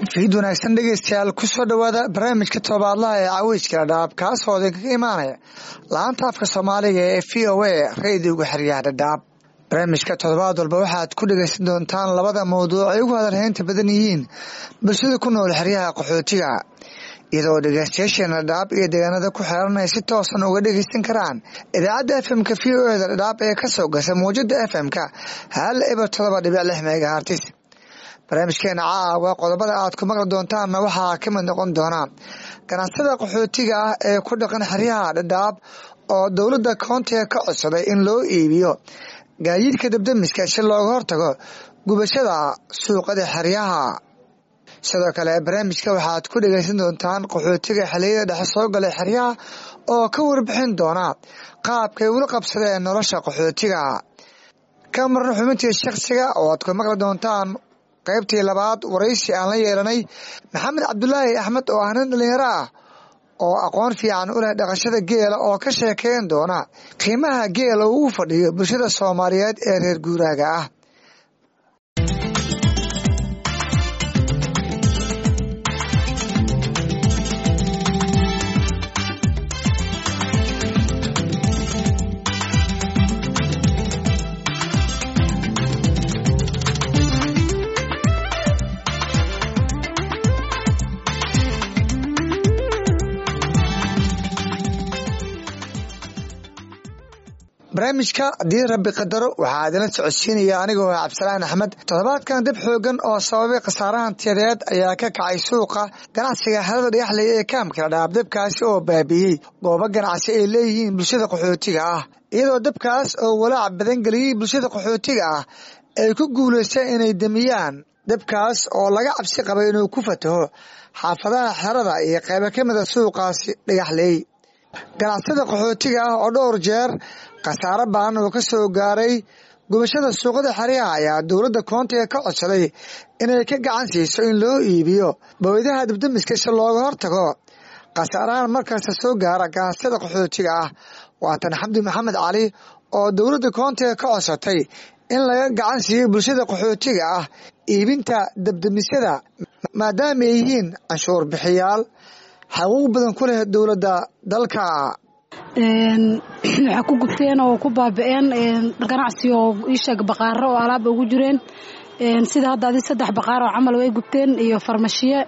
fiid wanaagsan dhegeystayaal kusoo dhowaada barnaamijka todobaadlaha ee caweyska dhadhaab kaasoo idinkaga imaanaya laanta afka soomaaliga ee v o a radiyoga xeryaha dhadhaab barnaamijka toddobaad walba waxaad ku dhegeysan doontaan labada mawduuc ay ugu hadalhaynta badan yihiin bulshada ku nool xeryaha qaxootiga iyadoo dhegeystayaasheena dhadhaab iyo deegaanada ku xeeran ay si toosan uga dhegeysan karaan idaacadda fmka v o eda dhadhaab ee kasoo gasa mawjada fm-ka hal eber todoba dhibic lix megahartis barnaamijkeena caawa qodobada aad ku maqli doontaanna waxaa ka mid noqon doona ganacsada qaxootiga ah ee ku dhaqan xeryaha dhadhaab oo dowladda koontiga ka codsaday in loo iibiyo gaadiidka dabdamiska si looga hortago gubashada suuqada xeryaha sidoo kale barnaamijka waxaad ku dhegeysan doontaan qaxootiga xiliyada dhexe soo galay xeryaha oo ka warbixin doona qaabkay ula qabsadeen nolosha qaxootiga ka marna xubintii shakhsiga oo aad ku maqli doontaan qaybtii labaad waraysi aan la yeelanay maxamed cabdulaahi axmed oo ah nin dhalinyaro ah oo aqoon fiican u leh dhaqashada geela oo ka sheekeyn doona qiimaha geela uu u fadhiyo bulshada soomaaliyeed ee reer guuraaga ah barnaamijka haddii rabbi qadaro waxaa idinla socodsiinaya anigoo ah cabdisalaan axmed toddobaadkan dib xoogan oo sababay khasaarahan tiyadeed ayaa ka kacay suuqa ganacsiga xerada dhagaxley ee kaamka dhadhaab dabkaasi oo baabiiyey goobo ganacsi ay leeyihiin bulshada qaxootiga ah iyadoo dabkaas oo walaac badan geliyey bulshada qaxootiga ah ay ku guulaysteen inay demiyaan dabkaas oo laga cabsi qabay inuu ku fataho xaafadaha xerada iyo qaybo ka mida suuqaasi dhagaxley ganacsada qaxootiga ah oo dhowr jeer khasaaro badan oo ka soo gaaray gubashada suuqada xeryaha ayaa dowladda koontiga ka codsaday inay ka gacan siiso in loo iibiyo baweydaha dabdamiska si looga hortago khasaarahan markasta soo gaara ganacsada qaxootiga ah waatan xamdi maxamed cali oo dowladda koontiga ka codsatay in laga gacan siiyo bulshada qaxootiga ah iibinta dabdamisyada maadaama ay yihiin canshuur bixiyaal xaquuq badan ku leh dowladda dalka waxaa ku gubteen oo ku baabi'een ganacsi oo iisheeg baqaaro oo alaaba ugu jireen sida hadda adi saddex baqaar oo camal way gubteen iyo farmashiye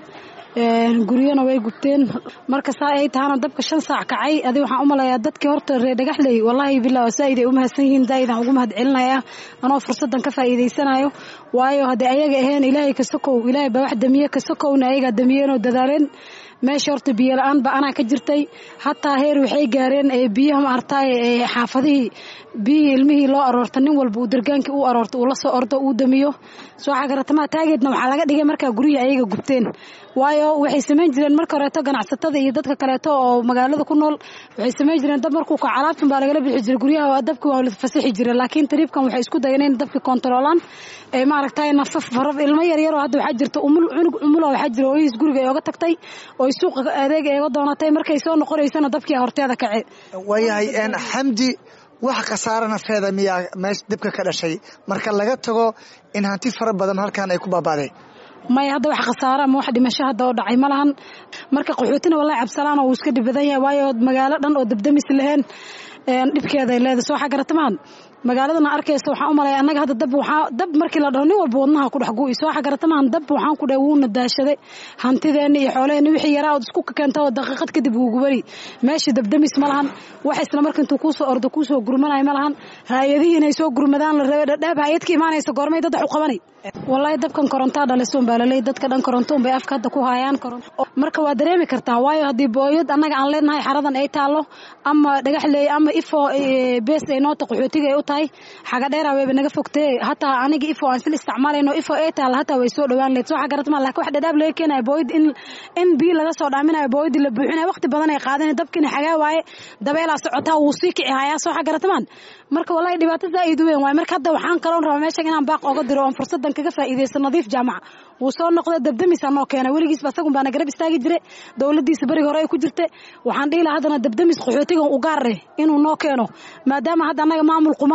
guryana way gubteen marka saa ay tahana dabka shan saac kacay adi waxaan u malayaa dadkii horta reer dhagaxley wallaahi billah zaaid ay u mahadsan yihiin zaaid aan ugu mahad celinaya anoo fursadan ka faa'iidaysanayo waayo haddii ayaga ahayn ilaahay ka sokow ilaahay baa wax damiye ka sokowna ayagaa damiyeen oo dadaaleen meesha horta biyo la-aan ba anaa ka jirtay hataa heer waxay gaareen biyaha maartaay xaafadihii biyihii ilmihii loo aroorta nin walba uu dargaankii u aroorta uu la soo ordo uu damiyo soo xagaratamaha taageedna waxaa laga dhigay markaa guryihii ayaga gubteen waayo waxay samayn jireen marka horeeto ganacsatada iyo dadka kaleeto oo magaalada ku nool waxay samayn jireen dab markuu kaco alaabtan baa lagala bixi jiray guryaha dabki waa la fasixi jiray laakiin tariibkan waxay isku dayeen in dabki kontaroolaan ee maaragtay nafaf faraf ilmo yaryar oo hadda waxaa jirta umul cunug umula waxaa jira hooyihiis guriga ay oga tagtay oo suuqa adeeg eega doonatay markay soo noqonaysana dabkii horteeda kace waayahay xamdi wax khasaaro nafeeda miyaa meesha dibka ka dhashay marka laga tago in hanti fara badan halkan ay ku baaba'deen maya hadda wax khasaara ama wax dhimasho hadda oo dhacay ma lahan marka qaxootina wallahi cabsalaan oo uu iska dhib badan yahay waayo magaalo dhan oo dabdamis lahayn dhibkeeda ay leedahay soo xagaratamaan magaaladana arkaysa waxaan u malaya annaga hadda dab waxaa dab markii la dhaho nin walba wadnaha ku dhex gu'i soo xagaratamaan dab waxaan ku dhahay wuuna daashaday hantideenna iyo xoolaheenna wixii yaraa ood isku keenta oo daqiiqad kadib wuu gubari meeshii dabdamis ma lahan wax isla marka intuu kuusoo ordo kuusoo gurmanaya ma lahan hay-adihii inay soo gurmadaan la rabay dhadhaab hay-ad ka imaanaysa goormay dad wax u qabanay wallaahi dabkan korontaa dhalisoon baa laley dadka dhan korontoon bay afka hadda ku haayaan marka waa dareemi kartaa waayo haddii booyad annaga aan leenahay xaradan ay taallo ama dhagaxleey ama ifo bees ay noota qaxootiga ay u tahay xagadheera wayba naga fogtee hataa aniga ifo aan sila isticmaalayno ifo ay taalla hataa way soo dhowaan leed soo xagaratmaa lakin wax dhadhaab laga keenaya booyad in in biyo laga soo dhaaminayo booyadii la buuxinaya waqti badan ay qaadan dabkina xagaa waaye dabeelaa socotaa wuu sii kici hayaa soo xagaratamaan marka wallahi dhibaato zaaid u weyn waay marka hadda waxaan kaloon rabaa meeshan inaan baaq oga diro oon fursadan kaga faa'iidaysto nadiif jaamaca wuu soo noqday dabdamis anoo keena weligiisba asagun baana garab istaagi jire dowladiisa beriga hore ay ku jirta waxaan dhihi lahaa haddana dabdamis qaxootigan u gaar eh inuu noo keeno maadaama hadda annaga maamul quman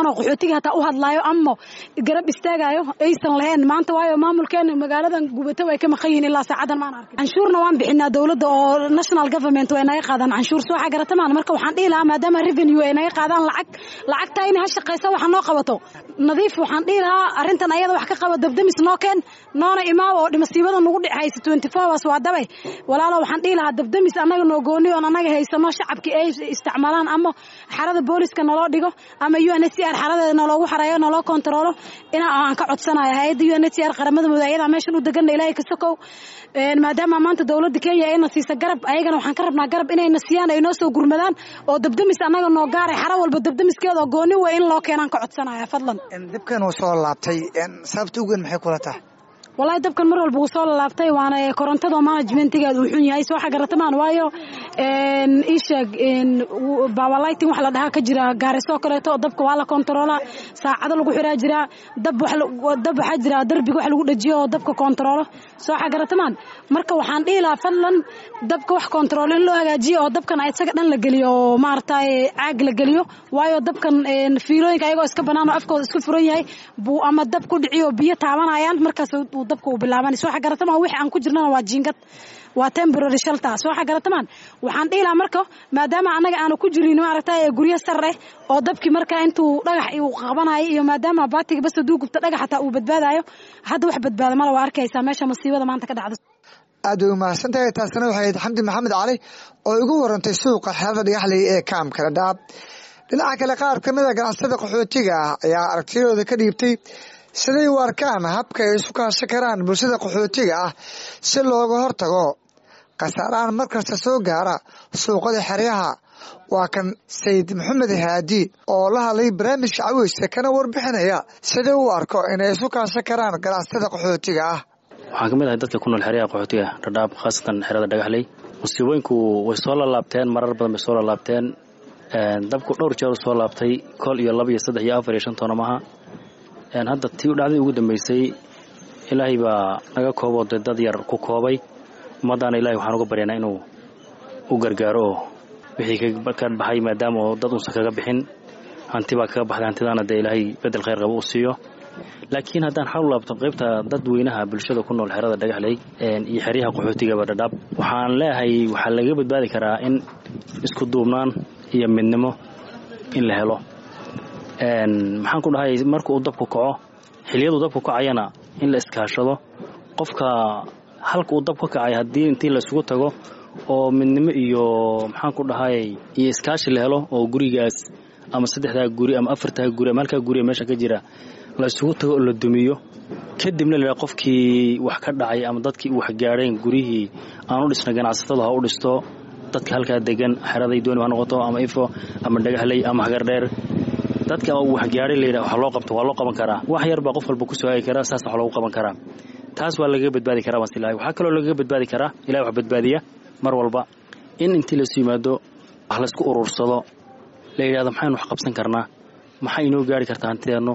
oo qaxootiga hataa u hadlaayo ama garab istaagayo aysan lahayn maanta waayo maamulkeena magaaladan gubato way ka maqan yihiin ilaa saacadan maan arkin canshuurna waan bixinaa dowladda oo national government way naga qaadaan canshuur soo xagaratamaan marka waxaan dhihi lahaa maadaama revenue ay naga qaadaan lacag lacagtaa inay ha shaqaysa waxa noo qabato nadiif waxaan dhihi lahaa arrintan ayada wax ka qaba dabdamis noo keen noona imaaw oo masiibada nagu dhic haysa twenty four hours waa dabay walaalo waxaan dhihi lahaa dabdamis annaga noo gooni oon annaga haysano shacabki ay isticmaalaan ama xarada booliska naloo dhigo ama u n h c r xaradeeda naloogu xareeyo naloo kontaroolo ina aan ka codsanayo hay-adda u n h c r qaramada mudug ayadaa meeshan u degana ilaahay ka sokow maadaama maanta dowladda kenya ayna siisa garab ayagana waxaan ka rabnaa garab inayna siiyaan ay noo soo gurmadaan oo dabdamis annaga noo gaaray xaro walba dabdamiskeeda oo gooni wey in loo keenaan ka codsanaya fadlan dibkan uu soo laabtay sababta ugen maxay kula tahay wallaahi dabkan mar walba wuu soo lalaabtay waana korontada managementigeeda uu xun yahay soo xagaratamaan waayo ii sheeg bawalighting wax la dhahaa ka jira gaarisoo kaleeto dabka waa la kontaroolaa saacado lagu xiraa jiraa dab dab waxaa jira darbiga wax lagu dhajiyo oo dabka kontaroolo soo xagaratamaan marka waxaan dhihi lahaa fadlan dabka wax kontaroolo in loo hagaajiyo oo dabkan isaga dhan la geliyo oo maaragtay caag la geliyo waayo dabkan fiilooyinka ayagoo iska banaan oo afkooda iska furan yahay buu ama dab ku dhiciyo biyo taabanayaan markaas dabka uu bilaabanay soo xagaratamaan wixii aan ku jirnana waa jiingad waa temporary shelter soo xagaratamaan waxaan dhihi lahaa marka maadaama annaga aanu ku jirin maaragtay guryo sar eh oo dabkii markaa intuu dhagax uu qabanayo iyo maadaama baatiga bas haduu gubto dhagax hataa uu badbaadayo hadda wax badbaada mala waa arkaysaa meesha masiibada maanta ka dhacda aad way umahadsan tahay taasina waxay ahayd xamdi maxamed cali oo igu warantay suuqa xeerada dhagaxley ee kaamkala dhaab dhinaca kale qaar ka mid a ganacsatada qaxootiga ah ayaa aragtiyadooda ka dhiibtay siday u arkaan habka ay isu kaashan karaan bulshada qaxootiga ah si looga hortago khasaarahan markasta soo gaara suuqada xeryaha waa kan sayid maxamed haadi oo la hadlay barnaamijka caweyska kana warbixinaya sidai u arko inay isu kaashan karaan ganacsatada qaxootiga ah waxaan ka mid ahay dadka ku nool xeryaha qaxootiga dhadhaab khaasatan xerada dhagaxley musiibooyinku way soo lalaabteen marar badan bay soo lalaabteen dabku dhowr jeer u soo laabtay kol iyo laba iyo saddex iyo afar iyo shan toona maha hadda tii u dhacdii ugu dambeysay ilaahay baa naga kooboo dee dad yar ku koobay ummaddaana ilahay waxaan uga baryaynaa inuu u gargaaro oo wixii ka baxay maadaama oo dad uusan kaga bixin hanti baa kaga baxday hantidaana dee ilaahay bedel khayr qaba u siiyo laakiin haddaan xal u laabto qaybta dadweynaha bulshada ku nool xerada dhagaxley iyo xeryaha qaxootigaba dhadhaab waxaan leeyahay waxaa laga badbaadi karaa in isku duubnaan iyo midnimo in la helo maxaan ku dhahay marka uu dabku kaco xiliyaduu dabku kacayana in la iskaashado qofka halka uu dab ka kacay haddii intii laisugu tago oo midnimo iyo maxaan ku dhahay iyo iskaashi la helo oo gurigaas ama saddexdaa guri ama afartaa guri ama halkaa guri meesha ka jira la isugu tago oo la dumiyo kadibna la qofkii wax ka dhacay ama dadkii wax gaadheen guryihii aan u dhisna ganacsatada ha u dhisto dadka halkaa degan xeraday dooni ha noqoto ama ifo ama dhagaxley ama hagardheer dadka wax gaadhay layidha wax loo qabto waa loo qaban karaa wax yar baa qof walba ku soo hagi karaa saas wax loogu qaban karaa taas waa lagaga badbaadi karaa baan silahay waxaa kaloo lagaga badbaadi karaa ilahay wax badbaadiya mar walba in intii laysu yimaado wax laysku urursado la yidhahdo maxaynu wax qabsan karnaa maxay inoo gaari kartaa hantideennu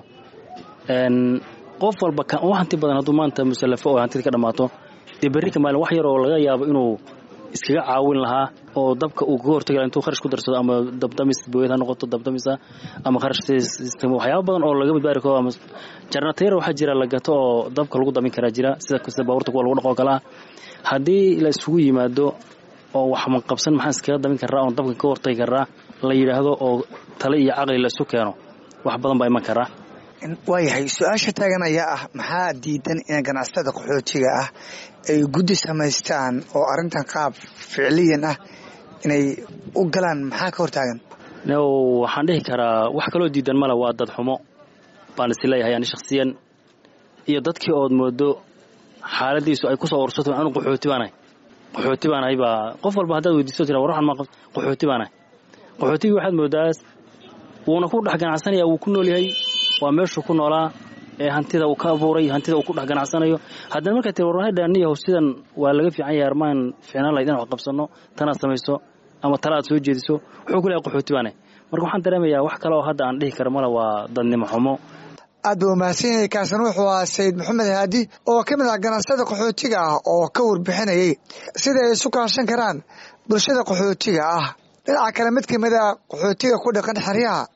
qof walba u hanti badan hadduu maanta musallafo oo hantida ka dhammaato dee berri ka maalin wax yar oo laga yaabo inuu iskaga caawin lahaa oo dabka uu kaga hortagi laha intuu kharash ku darsado ama dabdamis booyad ha noqoto dabdamisa ama kharash waxyaaba badan oo laga badbaari karo ama jarnatayar waxaa jira la gato oo dabka lagu damin karaa jira sida sida baabuurta kuwa lagu dhaqoo kale ah haddii la isugu yimaado oo wax manqabsan maxaan iskaga damin karaa oon dabka ka hortagi karaa la yidhaahdo oo tale iyo caqli la isu keeno wax badan baa iman karaa waayahay su-aasha taagan ayaa ah maxaa diidan in ganacsatada qaxootiga ah ay guddi samaystaan oo arrintan qaab ficliyan ah inay u galaan maxaa ka hortaagan waxaan dhihi karaa wax kaloo diidan male waa dad xumo baan is leeyahay ani shakhsiyan iyo dadkii ood moodo xaaladiisu ay kusoo ursato anu qaxooti baanahay qaxooti baanahay baa qof walba haddaad weydiisto tira war waxan ma qaxooti baanahay qaxootigii waxaad moodaa wuuna ku dhex ganacsanaya wuu ku nool yahay waa meeshuu ku noolaa ee hantida uu ka abuuray hantida uu ku dhex ganacsanayo haddana markaa tir warwahay dhaaniyahow sidan waa laga fiican yahay armaan fiicnaan lahayd inaan wax qabsanno tanaad samayso ama tala aad soo jeediso wuxuu ku leehay qaxooti baane marka waxaan dareemayaa wax kale oo hadda aan dhihi karo male waa dadnimo xumo aad buu umahadsan yahay kaasina wuxuu ahaa sayid maxamed haadi oo ka mid ah ganacsada qaxootiga ah oo ka warbixinayay sida ay isu kaashan karaan bulshada qaxootiga ah dhinaca kale mid kamid a qaxootiga ku dhaqan xeryaha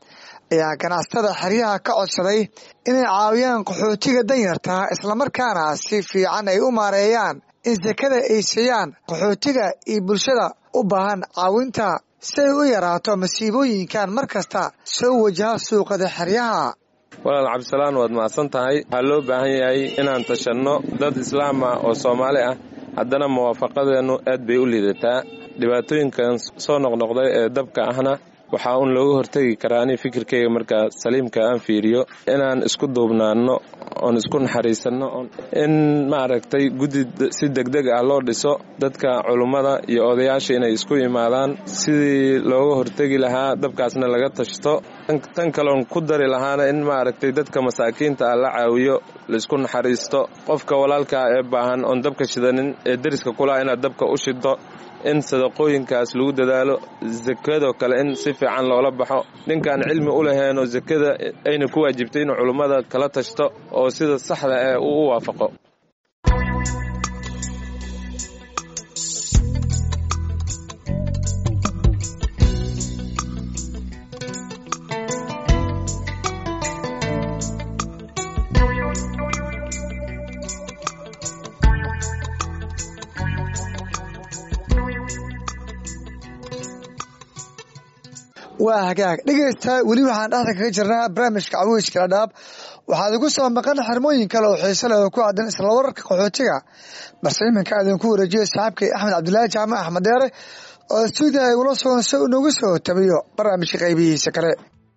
ayaa ganacsatada xeryaha ka codsaday inay caawiyaan qaxootiga danyarta islamarkaana si fiican ay u maareeyaan in sekada ay siiyaan qaxootiga iyo bulshada u baahan caawinta si ay u yaraato masiibooyinkan mar kasta soo wajaha suuqada xeryaha walaal cabdisalaan waad macadsan tahay waxaa loo baahan yahay inaan tashanno dad islaam ah oo soomaali ah haddana muwaafaqadeennu aad bay u liidataa dhibaatooyinkan soo noqnoqday ee dabka ahna waxaa uun looga hortegi karaa ani fikirkayga markaa saliimka aan fiiriyo inaan isku duubnaanno oon isku naxariisanno in maaragtay guddi si degdeg ah loo dhiso dadka culummada iyo odayaasha inay isku imaadaan sidii looga hortegi lahaa dabkaasna laga tashto tan kaloon ku dari lahaana in maaragtay dadka masaakiinta ah la caawiyo laisku naxariisto qofka walaalkaa ee baahan oon dabka shidanin ee deriska kulaha inaad dabka u shiddo in sadaqooyinkaas lagu dadaalo sakadoo kale in si fiican loola baxo ninkaan cilmi u laheenoo sakada ayna ku waajibtay inuu culummada kala tashto oo sida saxda ee uu u waafaqo waa hagaag dhegeysta weli waxaan dhexda kaga jirnaa barnaamijka cawiijka dhadhaab waxaad igu soo maqan xirmooyin kale oo xiise leh oo ku aadan isla wararka qaxootiga balse iminka idinku wareejiyo saaxiibkay axmed cabdilaahi jaamac axmed deere oo stuudiya igula sugan si uu nagu soo tabiyo barnaamijka qaybihiisa kale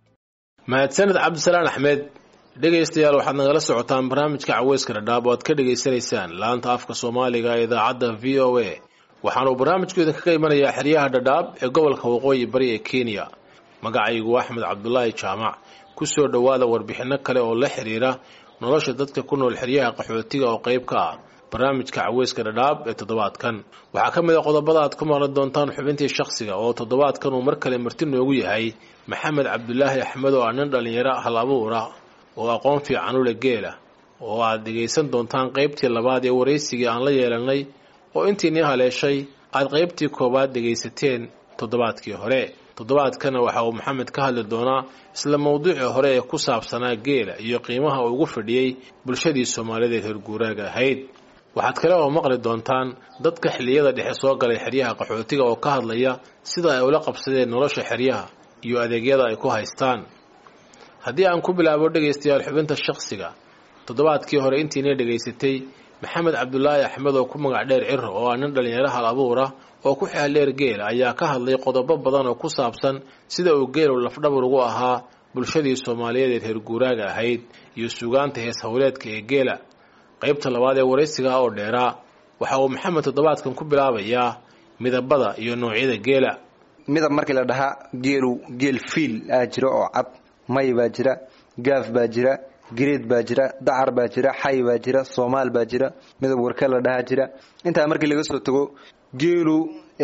mahadsaned cabdisalaan axmed dhegaystayaal waxaad nagala socotaan barnaamijka caweyska dhadhaab oo aad ka dhegaysanaysaan laanta afka soomaaliga ee idaacadda v o a waxaanuu barnaamijku idinkaga imanayaa xeryaha dhadhaab ee gobolka waqooyi bari ee kenya magacaygu axmed cabdulaahi jaamac ku soo dhowaada warbixinno kale oo la xiriira nolosha dadka ku nool xeryaha qaxootiga oo qayb ka ah barnaamijka caweyska dhadhaab ee toddobaadkan waxaa ka mid a qodobada aad ku maqli doontaan xubintii shakhsiga oo toddobaadkan uu mar kale marti noogu yahay maxamed cabdulaahi axmed oo ah nin dhallinyaro hal abuura oo aqoon fiican u leh geela oo aad dhegaysan doontaan qaybtii labaad ee waraysigii aan la yeelanay oo intiinii haleeshay aad qaybtii koowaad dhegaysateen toddobaadkii hore toddobaadkana waxa uu maxamed ka hadli doonaa isla mawduucii hore ee ku saabsanaa geela iyo qiimaha uu ugu fadhiyey bulshadii soomaalideed reer guuraaga ahayd waxaad kale oo maqli doontaan dadka xilliyada dhexe soo galay xeryaha qaxootiga oo ka hadlaya sida ay ula qabsadeen nolosha xeryaha iyo adeegyada ay ku haystaan haddii aan ku bilaabo dhegaystayaal xubinta shakhsiga toddobaadkii hore intiina dhegaysatay maxamed cabdulaahi axmed oo ku magac dheer ciro oo ah nin dhallinyaro hal abuura oo ku xeeldheer geela ayaa ka hadlay qodobo badan oo ku saabsan sida uu geelu lafdhabar ugu ahaa bulshadii soomaaliyeed ee reer guuraaga ahayd iyo sugaanta hees howleedka ee geela qaybta labaad ee waraysiga oo dheeraa waxa uu maxamed toddobaadkan ku bilaabayaa midabada iyo noocyada geela midab markii la dhahaa geelu geel fiil aa jira oo cad may baa jira gaaf baa jira gareed baa jira dacar baa jira xay baa jira soomaal baa jira midab warka la dhahaa jira intaa markii laga soo tago geelu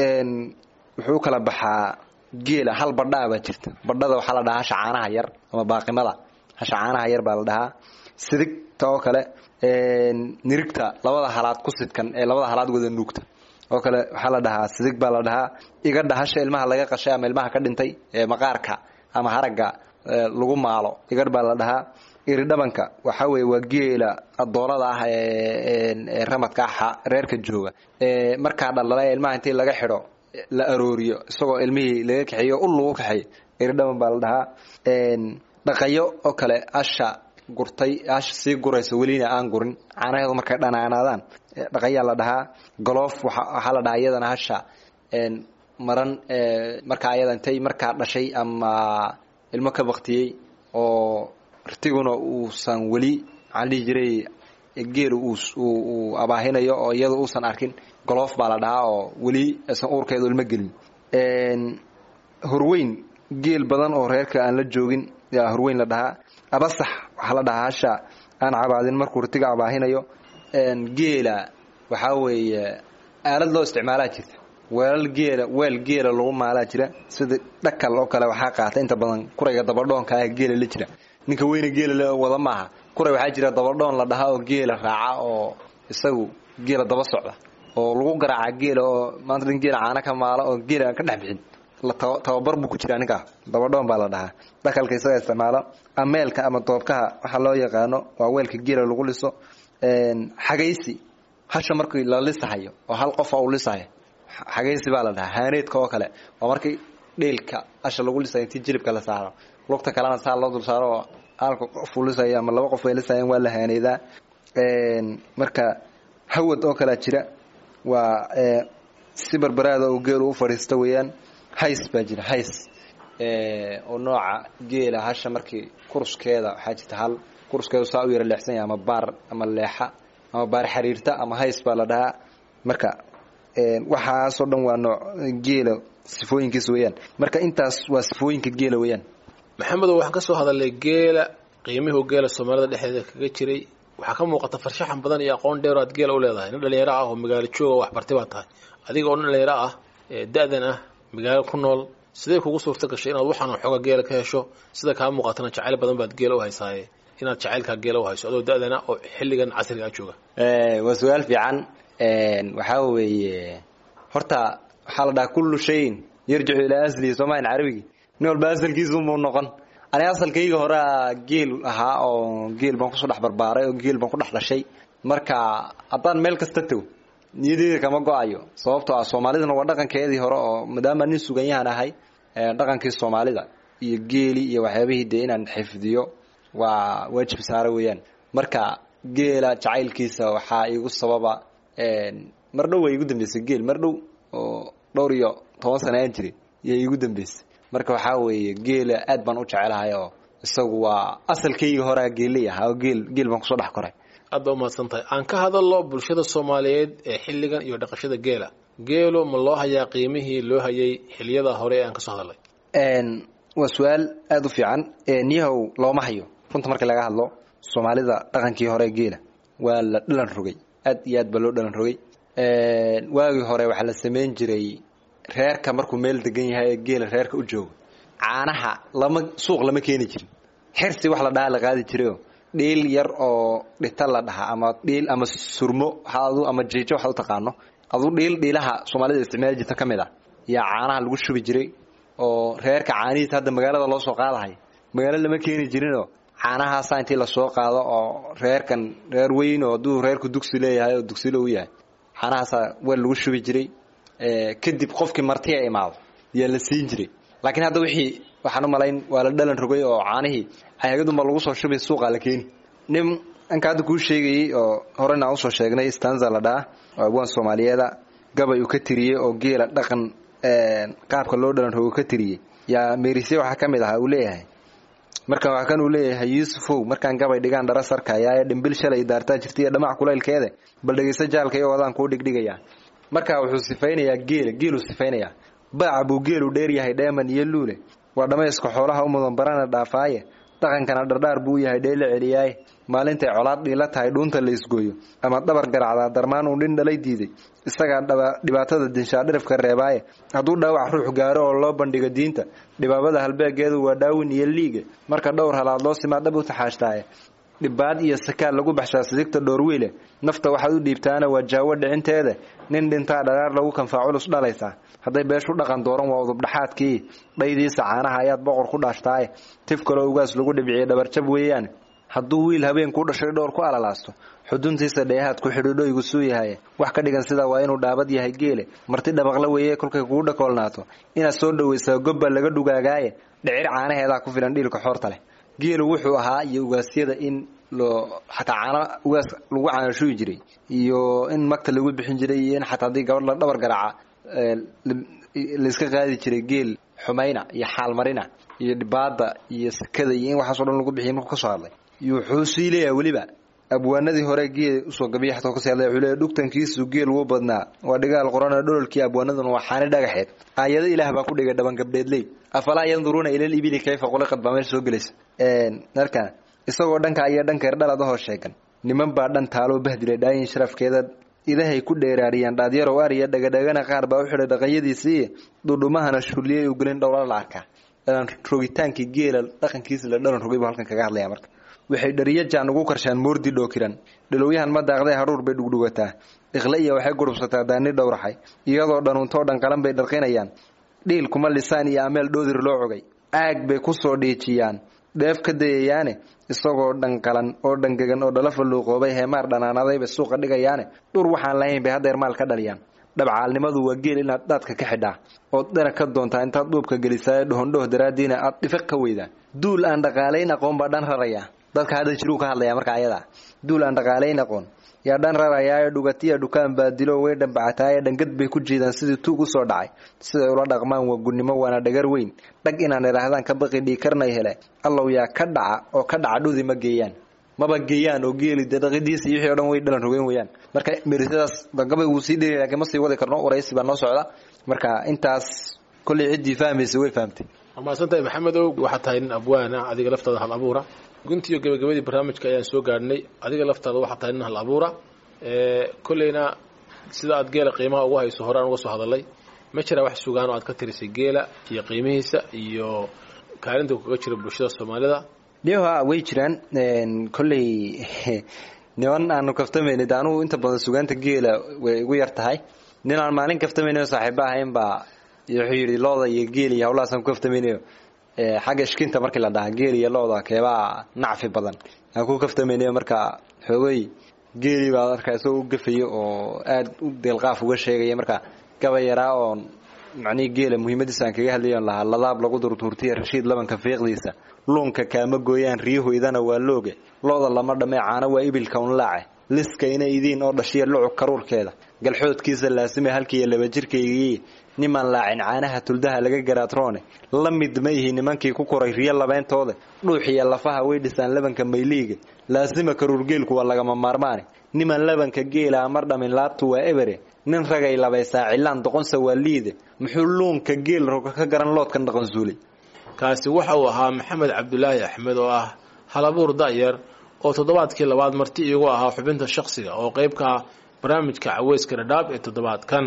wuxuu kala baxaa geela hal badhaa baa jirta badhada waxaa la dhahaa hasha caanaha yar ama baaqimada hasha caanaha yar baa la dhahaa sidigta oo kale nirigta labada halaad ku sidkan ee labada halaad wada nuugta oo kale waxaa la dhahaa sidig baa la dhahaa igadha hasha ilmaha laga qashay ama ilmaha ka dhintay ee maqaarka ama haragga lagu maalo igadh baa la dhahaa iridhabanka waxaa weeye waa geela adoolada ah ee ramadka ah reerka jooga ee markaa dhalala ee ilmaha intii laga xidho la arooriyo isagoo ilmihii laga kaxeeyo ul lagu kaxeeyo iridhaban baa la dhahaa dhaqayo oo kale asha gurtay asha sii guraysa welina aan gurin caanaheedu markay dhanaanaadaan dhaqayaa la dhahaa goloof waxaa la dhahaa iyadana hasha maran markaa ayada intay markaa dhashay ama ilmo ka baktiyey oo rtiguna uusan weli maxaan dhihi jiray geelu uu abaahinayo oo iyada uusan arkin goloof baa la dhahaa oo weli aysan uurkeedu ilmo gelin horweyn geel badan oo reerka aan la joogin yaa horweyn la dhahaa abasax waxaa la dhahaa hasha aan cabaadin markuu rtiga abaahinayo geela waxaa weeye aalad loo isticmaalaa jirta weelal geela weel geela lagu maalaa jira sida dhakal oo kale waxaa qaata inta badan kurayga dabadhoonka ah geela la jira ninka weyne geela wada maaha kuray waxaa jira dabadhoon la dhahaa oo geela raaca oo isagu geela daba socda oo lagu garaaca geela oo maanta nin geela caana ka maalo oo geela aan ka dhex bixin la tababar buu ku jiraa ninkaa dabadhoon baa la dhahaa dhakalka isaga isticmaalo ameelka ama doobkaha waxaa loo yaqaano waa weelka geela lagu liso xagaysi hasha markii la lisahayo oo hal qofa uu lisahayo xagaysi baa la dhahaa haaneedka oo kale waa markii dhiilka hasha lagu lisayo intii jilibka la saaro lugta kalena saa loo dul saaro oo halka qof uu lisayo ama laba qof ay lisayaan waa la haaneedaa marka hawad oo kalea jira waa si barbaraada uu geelu u fadhiisto weeyaan hays baa jira hays oo nooca geela hasha markii kuruskeeda waxaa jirta hal kuruskeedu saa u yara leexsan yahay ama baar ama leexa ama baar xariirta ama hays baa la dhahaa marka waxaasoo dhan waa nooc geela sifooyinkiisa weeyaan marka intaas waa sifooyinka geela weeyaan maxamedow waxaan ka soo hadalnay geela qiimihuu geela soomaalida dhexdeeda kaga jiray waxaa ka muuqata farshaxan badan iyo aqoon dheer aad geela u leedahay nin dhalinyaro ah oo magaalo jooga waxbartay baa tahay adiga oo nin dhalinyaro ah da-dan ah magaalo ku nool sidee kugu suurta gashay inaad waxaan xooga geela ka hesho sida kaa muuqatana jacayl badan baad geela u haysaaye inaad jacaylkaa geela u hayso adoo da-dana oo xilligan casriga a jooga waa su-aal fiican waxaa weeye horta waxaa la dhahaa kullu shayin yarjicu ilaa aslihi soomahan carabigi nin walba asalkiisumuu noqon ani asalkayga horea geel ahaa oo geel baan kusoo dhex barbaaray oo geel baan ku dhex dhashay marka haddaan meel kasta tago niyadeeda kama go-ayo sababtoo ah soomaalidana waa dhaqankeedii hore oo maadaama nin suganyahan ahay dhaqankii soomaalida iyo geeli iyo waxyaabihii dee inaan xifdiyo waa waajib saare weeyaan marka geela jacaylkiisa waxaa igu sababa mar dhow way igu dambeysay geel mar dhow oo dhowr iyo toban sana aan jiray iyo igu dambeysay marka waxaa weeye geela aad baan u jecelahay oo isagu waa asalkayga horea geeley ahaa oo geel geel baan kusoo dhex koray aad baa umahadsan tahay aan ka hadalno bulshada soomaaliyeed ee xilligan iyo dhaqashada geela geelu ma loo hayaa qiimihii loo hayay xiliyada hore ee aan kasoo hadalnay waa su-aal aada u fiican niyahow looma hayo runta markii laga hadlo soomaalida dhaqankii hore geela waa la dhalan rogay aad iyo aad baa loo dhalan rogay waagii hore waxaa la samayn jiray reerka markuu meel degan yahay ee geela reerka u joogo caanaha lama suuq lama keeni jirin xirsi wax la dhaha la qaadi jirayo dhiil yar oo dhita la dhaha ama dhiil ama surmo adu ama jiijo waxaad u taqaano aduu dhiil dhiilaha soomaalida isticmaali jirta ka mid ah yaa caanaha lagu shubi jiray oo reerka caanihiisa hadda magaalada loo soo qaadahay magaalo lama keeni jirinoo caanahaasa intii lasoo qaado oo reerkan reer weyn oo hadduu reerku dugsi leeyahay oo dugsilo u yahay caanahaasa weel lagu shubi jiray kadib qofkii martiya imaado yaa la siin jiray laakiin hadda wixii waxaan u malayn waa la dhalan rogay oo caanihii ayagadunba lagu soo shubay suuqaa la keeni nin anka hadda kuu sheegayey oo horena aan usoo sheegnay stanza la dhaha oo abwaan soomaaliyeeda gabay uu ka tiriyey oo geela dhaqan qaabka loo dhalan rogo ka tiriyey yaa merisye waxaa ka mid ahaa uu leeyahay marka waa kan uu leeyahay yuusufow markaan gabay dhigaan dhara sarkayaaye dhimbil shalay daartaa jirtaiyo dhamac kulaylkeede bal dhegayso jaalka iyo wadaan kuu dhigdhigayaa marka wuxuu sifaynayaa geela geeluu sifaynayaa baaca buu geelu dheer yahay dheeman iyo luule waa dhammayska xoolaha u mudan barana dhaafaaye dhaqankana dhardhaar buu yahay dheela celiyaaye maalintay colaad dhiila tahay dhuunta la isgooyo ama dhabar garacdaa darmaan uu dhin dhalay diiday isagaa dhibaatada dinshaa dhirifka reebaaye hadduu dhaawac ruux gaaro oo loo bandhigo diinta dhibaabada halbeegeedu waa dhaawin iyo liiga marka dhowr halaad loo simaa dhab u taxaashtaaye dhibaad iyo sakaal lagu baxshaa sidigta dhoorwiile nafta waxaad u dhiibtaana waa jaawo dhicinteeda nin dhintaa dharaar lagu kanfaa culus dhalaysaa hadday beeshu dhaqan dooran waa udubdhaxaadkii dhaydiisa caanaha ayaad boqor ku dhaashtaaye tif kaloo ugaas lagu dhibciye dhabarjab weeyaan hadduu wiil habeen kuu dhashay dhowr ku alalaasto xuduntiisa dheehaad ku xidhiidhoygu suu yahay wax ka dhigan sida waa inuu dhaabad yahay geele marti dhabaqla weeye kolkay kugu dhakoolnaato inaad soo dhowaysaa gobba laga dhugaagaaye dhicir caanaheedaa ku filan dhiilka xoorta leh geelu wuxuu ahaa iyo ugaasyada in loo xataa caana ugaas lagu caanashuyi jiray iyo in magta lagu bixin jiray iyo in xataa haddii gabadh la dhabar garaaca layska qaadi jiray geel xumayna iyo xaalmarina iyo dhibaada iyo sakada iyo in waxaaso dhan lagu bixiya markuu kasoo hadlay wuxuu sii leeyahay weliba abwaanadii hore geel usoo gabiya xataa kasii hadlay wuxuu leeyahay dhugtankiisu geel wuu badnaa waa dhigaal qorana dhololkii abwaanaduna waa xaani dhagaxeed aayado ilaah baa ku dhigay dhaban gabdheedley afalaa yanduruuna ilal ibili kayfa quliqad baa meesha soo gelaysa marka isagoo dhanka iyo dhanka erdhaladahoo sheegan niman baa dhan taaloo bahdilay dhaayin sharafkeeda idahay ku dheeraariyaan dhaadyarow ariya dhagadhagana qaar baa u xidhay dhaqanyadiisii dhudhumahana shulliyay u gelin dhowla la arkaa dhalan rogitaankii geela dhaqankiisa la dhalan rogay buu halkan kaga hadlaya marka waxay dhariyo jaan ugu karshaan moordi dhookiran dhilowyahan ma daaqday haruur bay dhugdhugataa iqle iyo waxay gurubsataa daani dhowraxay iyadoo dhanuuntoo dhan qalan bay dharqinayaan dhiil kuma lisaan iyo ameel dhoodir loo cogay aag bay ku soo dhiijiyaan dheef ka dayayaane isagoo dhanqalan oo dhangegan oo dhala falluuqoobay heemaar dhanaanaday bay suuqa dhigayaane dhur waxaan lahayn bay haddeer maal ka dhaliyaan dhabcaalnimadu waa geel inaad dhaadka ka xidhaa ood dherag ka doontaa intaad dhuubka gelisaayo dhohondhoh daraaddiina aad dhifiq ka weydaan duul aan dhaqaalayn aqoon baa dhan raraya dadka hadda jiruu ka hadlaya marka ayada duul aan dhaqaalayn aqoon yaa dhan rarayaayo dhugatiya dhukaan baa dilo way dhambacataaye dhangad bay ku jiidaan sidii tuug u soo dhacay siday ula dhaqmaan waa gunnimo waana dhagar weyn dhag inaan idhaahdaan ka baqi dhiikarnay hele allow yaa ka dhaca oo ka dhaca dhudi ma geeyaan maba geeyaan oo geeli dee dhaqidiisa iyo wixii o dhan way dhalan rogeen weyaan marka merisadaas gabay wuu sii dheri laakiin ma sii wadi karno waraysi baa noo socda marka intaas kollay ciddii fahmaysa way fahamtay waa mahadsantahay maxamedow waxaad tahay nin abwaana adiga laftaada hal abuura guntiiyo gabagabadii barnaamijka ayaan soo gaadhnay adiga laftaada waxaad tahay nin hal abuura kolleyna sida aad geela qiimaha ugu hayso hore aan uga soo hadalay ma jiraa wax sugaan oo aad ka tirisay geela iyo qiimihiisa iyo kaalinta kaga jira bulshada soomaalida dhoha way jiraan kolley niman aanu kaftamayna de anugu inta badan sugaanta geela way igu yar tahay nin aan maalin kaftamaynayo saaxiiba ahayn baa wuxuu yidhi looda iyo geel iyo hawlahaasaan ku kaftamaynayo xagga ishkinta markii la dhahaa geel iyo looda keebaa nacfi badan aan ku kaftamaynayo marka xoogay geelii baa markaa isagoo u gafayo oo aada u deelqaaf uga sheegaya marka gabay yaraa oon macnihii geela muhiimadiisa aan kaga hadlayon lahaa ladaab lagu durtuurtiya rashiid labanka fiiqdiisa luunka kaama gooyaan riyuhoydana waa looge looda lama dhamee caano waa ibilka unlaace liska ina idiin oo dhashiya lucug karuurkeeda galxoodkiisa laasime halkiiyo laba jirkaygii nimaan laacin caanaha tuldaha laga garaatroone la mid ma ihi nimankii ku koray riyo labeentooda dhuuxiya lafaha way dhisaan labanka mayliiga laasima karuurgeelku waa lagama maarmaane niman labanka geela mar dhamin laabtu waa ebere nin ragay labaysaa cilaan doqonsa waa liide muxuu luunka geel roga ka garan loodkan dhaqansuulay kaasi waxa uu ahaa maxamed cabdulaahi axmed oo ah halabuur da'yar oo toddobaadkii labaad marti iigu ahaa xubinta shakhsiga oo qayb ka ah barnaamijka caweyska dhadhaab ee toddobaadkan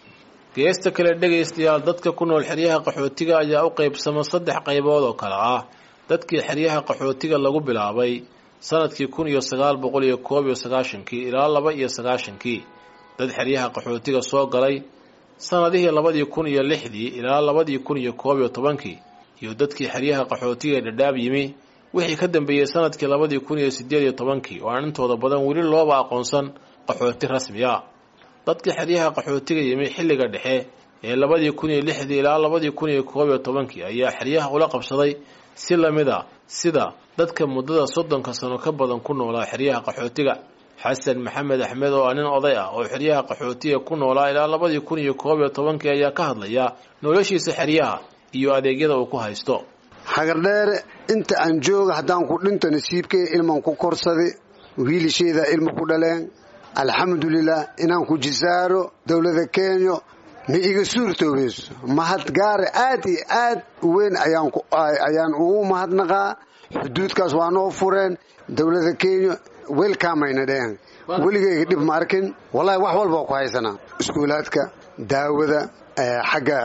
geesta kale dhegaystayaal dadka ku nool xeryaha qaxootiga ayaa u qaybsama saddex qaybood oo kale ah dadkii xeryaha qaxootiga lagu bilaabay sanadkii kun iyo sagaal boqol iyo koob iyo sagaashankii ilaa laba iyo sagaashankii dad xeryaha qaxootiga soo galay sanadihii labadii kun iyo lixdii ilaa labadii kun iyo koob iyo tobankii iyo dadkii xeryaha qaxootiga ee dhadhaab yimi wixii ka dambeeyey sanadkii labadii kun iyo sideed iyo tobankii oo aan intooda badan weli looba aqoonsan qaxooti rasmi a dadkii xeryaha qaxootiga yimi xilliga dhexe ee labadii kun iyo lixdii ilaa labadii kun iyo koob iyo tobankii ayaa xeryaha ula qabsaday si lamid a sida dadka muddada soddonka sano ka badan ku noolaa xeryaha qaxootiga xasan maxamed axmed oo ah nin oday ah oo xeryaha qaxootiga ku noolaa ilaa labadii kun iyo koob iyo tobankii ayaa ka hadlaya noloshiisa xeryaha iyo adeegyada uu ku haysto xagardheere inta aan jooga haddaan ku dhinto nasiibkay ilman ku korsaday wiilisheeda ilma ku dhaleen alxamdulilah inaan ku jisaaro dowlada kenya ma iga suurtoobayso mahad gaare aad iyo aad u weyn ayaan ugu mahadnaqaa xuduudkaas waa noo fureen dowlada kenya welkamayna dhehen weligayga dhib ma arkin wallahi wax walba ku haysanaa iskuulaadka daawada xagga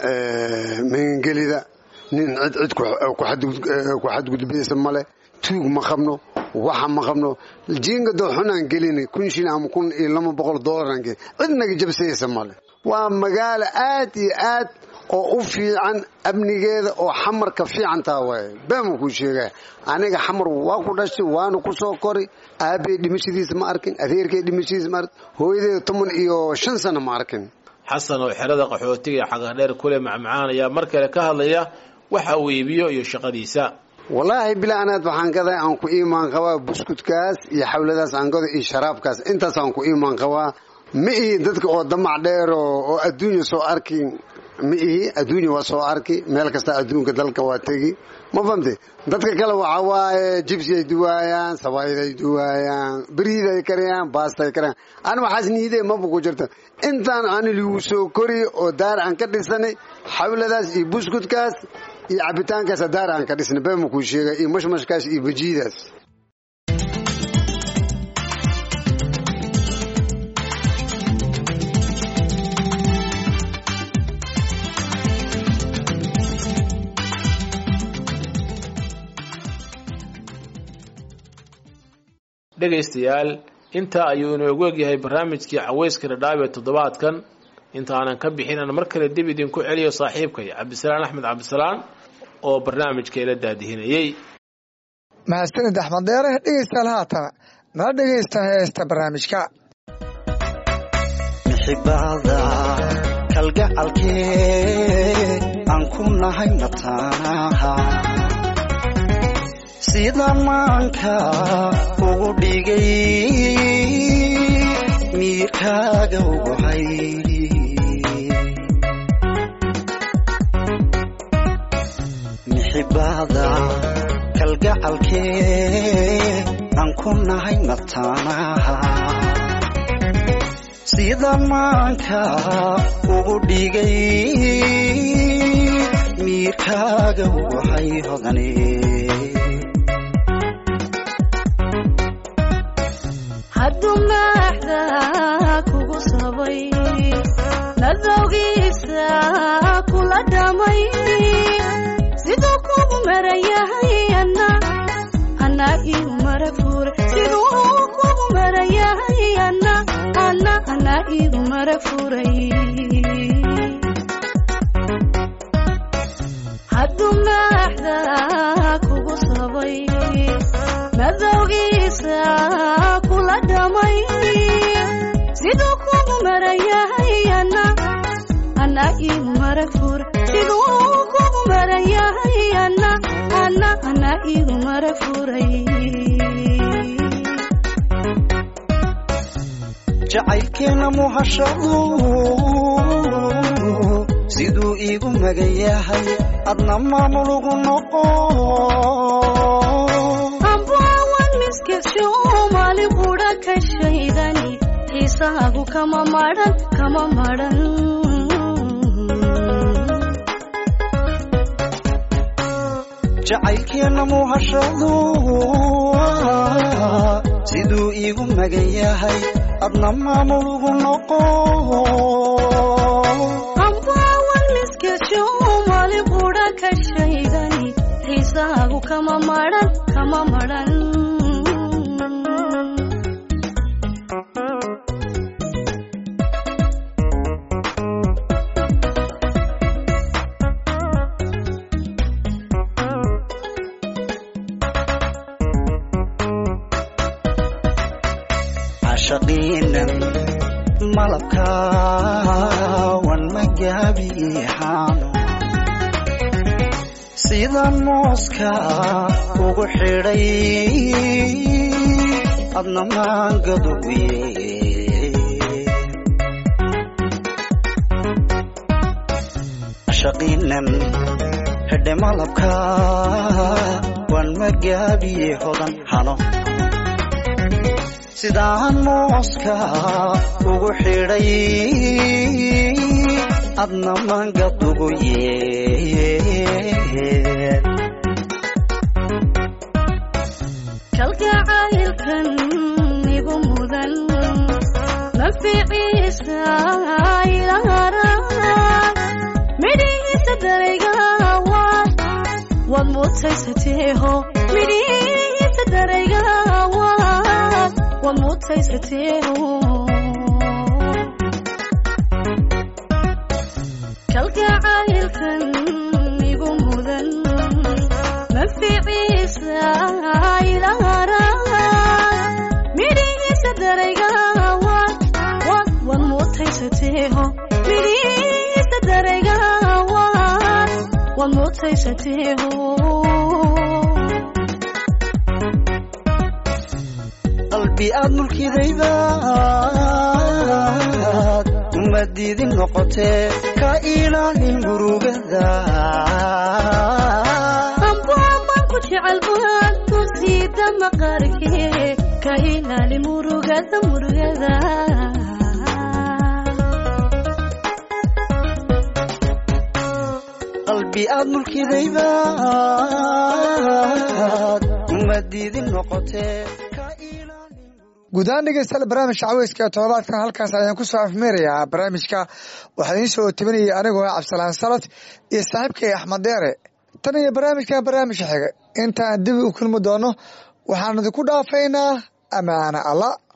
magangelida nin cid cid ku xadgudbaysa male tuug ma qabno waxa ma qabno jiingado xunaan gelina kun shil ama kun iyo laba boqol doolaraan gelin cid naga jabsaysa male waa magaalo aad iyo aad oo u fiican amnigeeda oo xamarka fiicantaa waaye baama kuu sheegaya aniga xamar waa ku dhashay waana ku soo kori aabey dhimashadiisa ma arkin adeerkay dhimashadiisa ma arkin hooyadeeda toban iyo shan sano ma arkin xasan oo xerada qaxootiga ee xagardheer kule macmacaan ayaa mar kale ka hadlaya waxa uu iibiyo iyo shaqadiisa wallaahi bilanaad waxaan gaday aan ku iimaan qabaa buskudkaas iyo xawladaas aan gado iyo sharaabkaas intaas aan ku iimaan qabaa ma ihi dadka oo damac dheer oo adduunya soo arki ma ihi adduunya waa soo arki meel kasta adduunka dalka waa tegi ma famte dadka kale waxa waaye jibsiay duwaayaan sabayday duwaayaan beriiday karayaan baastay karayaan ani waxaas niidee maba ku jirta intaan ani ligu soo kori oo daar aan ka dhisanay xawladaas iyo buskudkaas iyo cabitaankaas daar aan ka dhisnay beema kuu sheega iyo mashmashkaas iyo bajiidaas dhegaystayaal intaa ayuu inoogu egyahay barnaamijkii caweyska dhadhaab ee toddobaadkan inta aanan ka bixin aan mar kale dib idinku celiyo saaxiibkay cabdisalaan axmed cabdisalaan oo barnaamijka ila daadihinayey mahadsanid axmed deere dhegeystayaal haatana nala dhegeysta heesta barnaamijka mixibada kalgacalkee aan ku nahay mataanaha sida maanka ugu dhigay miirkaaga ugu hay mixibada kalgacalkee aan ku nahay mataanaha sida maanka ugu dhigay miirkaaga ugu hay hodane hadduu maaxda kugu sabay nadowgiisa kula dhamay siduu kugu marayahay ana ana igu mara fure siduu kugu marayahay ana ana ana igu mara furay hadduu maaxda kugu sabay madowgiisa kula dhamay siduu kugu marayahay ana ana igu mara fure siduu kugu marayahay ana ana ana igu mara furay jacaylkeena muhashadu siduu iigu magan yahay adna maamulugu noqo ambaawan miskasho maali qudha ka shaydani xiisaagu kama madhan kama madhan jacaylkeena muhashadu siduu iigu magan yahay adna maamulugu noqo ambaawan miskasho maali qudha ka shaydani xiisaagu kama madhan kama madhan cashaqiinan malabkaawan magaabiixaano sida mooska ugu xidhay adna maangaduguye cashaqiinan xidhe malabka waan magaabiye hodan hano sidaan mooska ugu xidhay adna mangadugu yeel kalgacaylkan igu mudan naficiisa ilahara midhihiisa darayga waad waad mutaysateeho midhihiisa darayga waad waad mutaysateeho kalgacaylkan igu mudan naficiisa ilahara midhihiisa darayga waad waad waad mutaysateeho midhihiisa darayga waad waad mutaysateeho qalbi aad mulkidaydaad uma diidin noqotee ka ilaali murugada ambaaman ku jecel buhaan ku siida maqaarkee ka ilaali murugada murugada qalbi aad mulkidaydaad uma diidin noqotee ka ilaali guud ahaan dhegeystayaal barnaamijka caweyska ee toddobaadkan halkaas ayaan kusoo afmeerayaa barnaamijka waxaa idiin soo tabinayay anigoo ah cabdisalaan salad iyo saaxiibkay axmed deere tan iyo barnaamijkan barnaamijka xiga intaan dib u kulmi doono waxaan idinku dhaafaynaa amaana allah